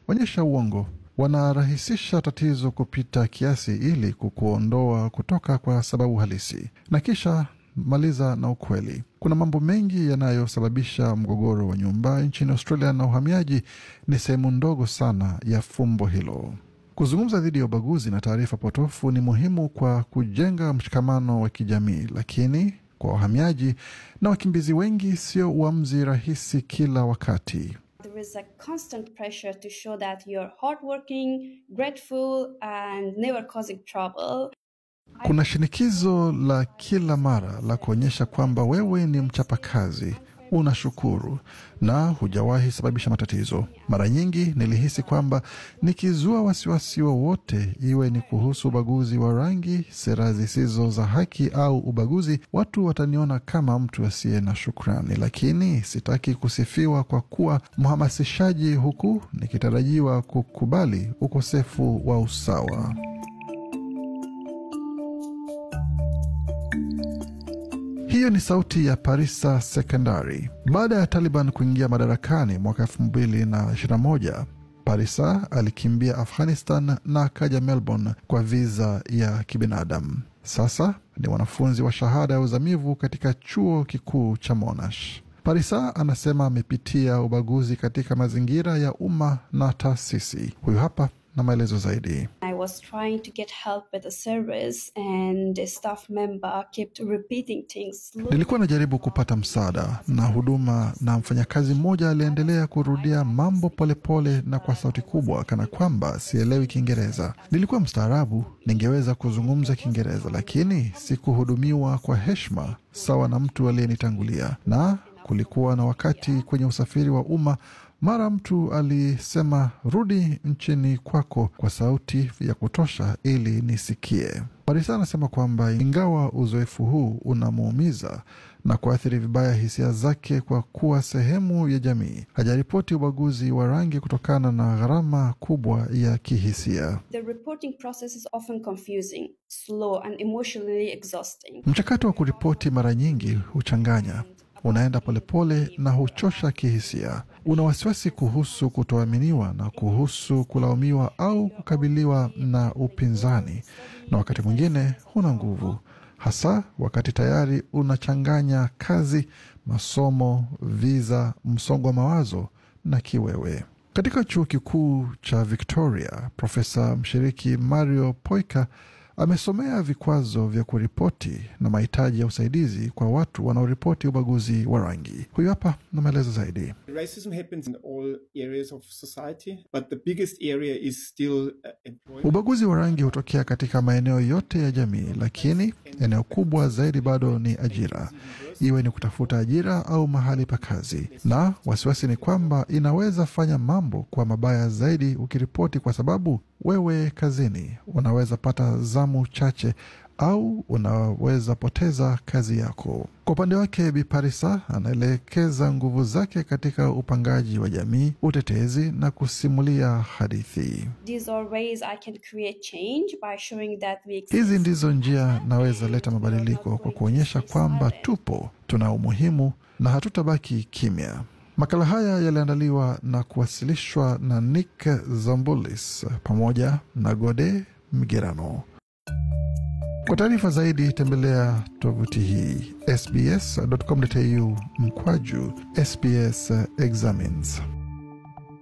onyesha uongo. Wanarahisisha tatizo kupita kiasi ili kukuondoa kutoka kwa sababu halisi, na kisha maliza na ukweli. Kuna mambo mengi yanayosababisha mgogoro wa nyumba nchini Australia, na uhamiaji ni sehemu ndogo sana ya fumbo hilo. Kuzungumza dhidi ya ubaguzi na taarifa potofu ni muhimu kwa kujenga mshikamano wa kijamii, lakini kwa wahamiaji na wakimbizi wengi sio uamuzi rahisi kila wakati. There is a constant pressure to show that you're hardworking, grateful, and never causing trouble. Kuna shinikizo la kila mara la kuonyesha kwamba wewe ni mchapakazi, unashukuru na hujawahi sababisha matatizo. Mara nyingi nilihisi kwamba nikizua wasiwasi wowote, iwe ni kuhusu ubaguzi wa rangi, sera zisizo za haki au ubaguzi, watu wataniona kama mtu asiye na shukrani. Lakini sitaki kusifiwa kwa kuwa mhamasishaji, huku nikitarajiwa kukubali ukosefu wa usawa. Hiyo ni sauti ya Parisa Sekondari. Baada ya Taliban kuingia madarakani mwaka elfu mbili na ishirini na moja, Parisa alikimbia Afghanistan na akaja Melbourne kwa viza ya kibinadamu. Sasa ni mwanafunzi wa shahada ya uzamivu katika chuo kikuu cha Monash. Parisa anasema amepitia ubaguzi katika mazingira ya umma na taasisi. Huyu hapa na maelezo zaidi. I was trying to get help with the service, and the staff member kept repeating things. Nilikuwa najaribu kupata msaada na huduma, na mfanyakazi mmoja aliendelea kurudia mambo polepole pole na kwa sauti kubwa, kana kwamba sielewi Kiingereza. Nilikuwa mstaarabu, ningeweza kuzungumza Kiingereza, lakini sikuhudumiwa kwa heshima sawa na mtu aliyenitangulia. Na kulikuwa na wakati kwenye usafiri wa umma mara mtu alisema rudi nchini kwako kwa sauti ya kutosha ili nisikie. Parisa anasema kwamba ingawa uzoefu huu unamuumiza na kuathiri vibaya hisia zake kwa kuwa sehemu ya jamii, hajaripoti ubaguzi wa rangi kutokana na gharama kubwa ya kihisia. The reporting process is often confusing, slow, and emotionally exhausting. Mchakato wa kuripoti mara nyingi huchanganya unaenda polepole na huchosha kihisia. Una wasiwasi kuhusu kutoaminiwa na kuhusu kulaumiwa au kukabiliwa na upinzani, na wakati mwingine huna nguvu, hasa wakati tayari unachanganya kazi, masomo, viza, msongo wa mawazo na kiwewe. Katika chuo kikuu cha Victoria, profesa mshiriki Mario Poika amesomea vikwazo vya kuripoti na mahitaji ya usaidizi kwa watu wanaoripoti ubaguzi wa rangi. Huyu hapa na maelezo zaidi. Racism happens in all areas of society, but the biggest area is still uh, employment. Ubaguzi wa rangi hutokea katika maeneo yote ya jamii, lakini eneo kubwa zaidi bado ni ajira, iwe ni kutafuta ajira au mahali pa kazi. Na wasiwasi ni kwamba inaweza fanya mambo kwa mabaya zaidi ukiripoti, kwa sababu wewe kazini unaweza pata zamu chache au unaweza poteza kazi yako. Kwa upande wake, Bi Parisa anaelekeza nguvu zake katika upangaji wa jamii, utetezi na kusimulia hadithi. These are ways I can create change by showing that we exist. Hizi ndizo njia naweza leta mabadiliko kwa kuonyesha kwamba tupo, tuna umuhimu na hatutabaki kimya. Makala haya yaliandaliwa na kuwasilishwa na Nick Zambulis pamoja na Gode Migerano. Kwa taarifa zaidi tembelea tovuti hii sbs.com.au mkwaju SBS Examines.